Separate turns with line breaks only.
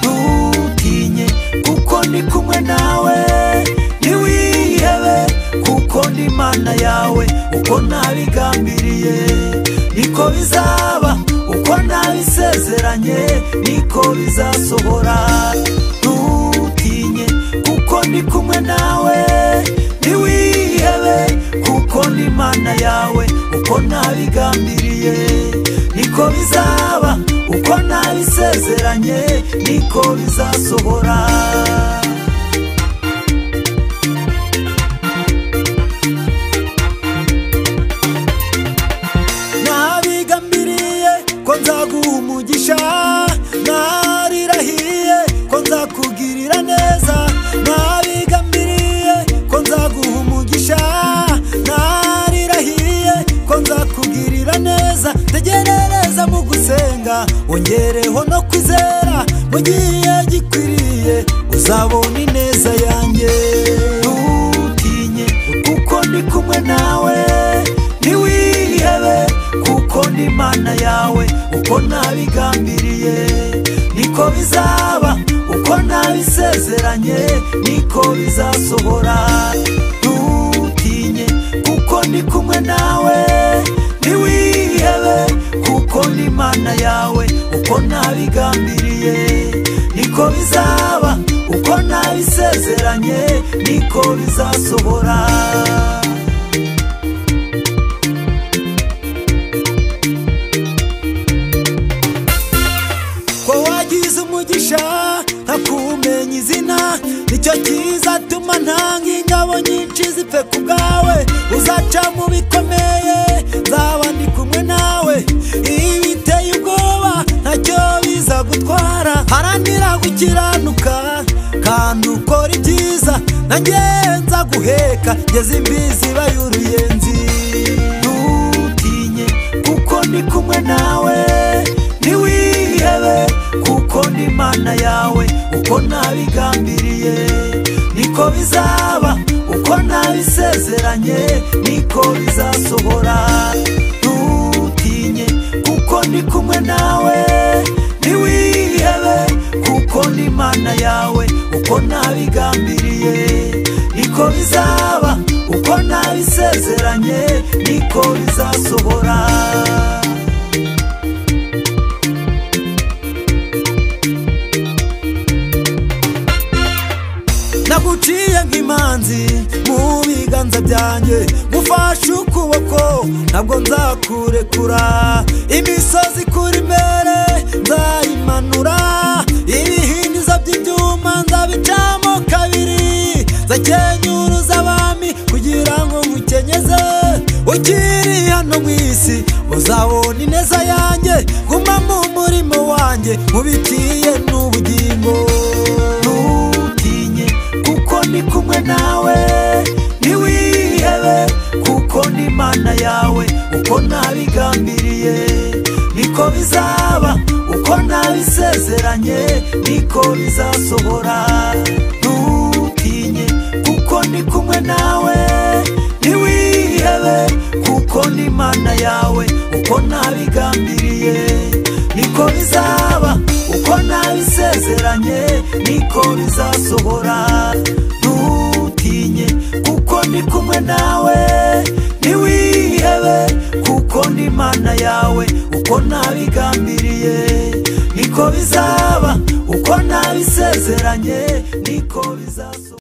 ntutinye kuko ndi kumwe nawe ntiwihebe kuko ndi imana yawe uko nabigambiriye niko bizaba uko nabisezeranye niko bizasohora ntutinye kuko ndi kumwe nawe ntiwihebe kuko ndi imana yawe uko nabigambiriye niko bizaba uko nabisezeranye niko bizasohora nabigambiriye ko nzaguha umugisha narirahiye ko nzakugirira neza nabigambiriye ko nzaguha umugisha narirahiye ko nzakugirira neza tegerereza mu gusenga wongereho no kwizera mu gihe gikwiriye uzabona ineza yanjye ntutinye kuko ndi kumwe nawe ntiwihebe kuko ndi imana yawe uko nabigambiriye niko bizaba uko nabisezeranye niko bizasohora ntutinye kuko ndi kumwe nawe ntiwihebe kuko ndi imana yawe uko nabigambiriye niko bizaba uko nabisezeranye niko bizasohora ko wagize umugisha nkakumenya izina nicyo kizatuma ntanga ingabo nyinshi zipfe ku bwawe uzaca mu bikomeye nzaba ndi kumwe nawe iyo biteye ubwoba ntacyo biza gutwara haranira gukiranuka kandi ukora ibyiza ntagenza guheka ngeze imbizi y'uruyenzi ntutinye kuko ndi kumwe nawe ntiwihebe kuko ndi imana yawe uko nabigambiriye niko bizaba uko nabisezeranye niko bizasohora ntutinye kuko ndi kumwe nawe ntiwihebe kuko ndi imana yawe uko nabigambiriye niko bizaba uko nabisezeranye niko bizasohora naguciye nk'imanzi mu biganza byanjye gufashe ukuboko ntabwo nzakurekura imisozi ikuri imbere nzayimanura ibihindizo by'ibyuma nzabicamo kabiri nzakenyuruza abami kugira ngo ngukenyeze ukiri hano mu isi uzabona ineza yanjye guma mu murimo wanjye mubitiye n'ubugingo ntutinye kuko ndi kumwe nawe ntiwihebe kuko ndi imana yawe uko nabigambiriye niko bizaba uko nabisezeranye niko bizasohora ntutinye kuko ndi kumwe nawe ntiwihebe kuko ndi imana yawe uko nabigambiriye niko bizaba uko nabisezeranye niko bizasohora ntutinye kuko ndi kumwe nawe ntiwihebe kuko ndi imana yawe uko nabigambiriye niko bizaba uko nabisezeranye niko bizasohora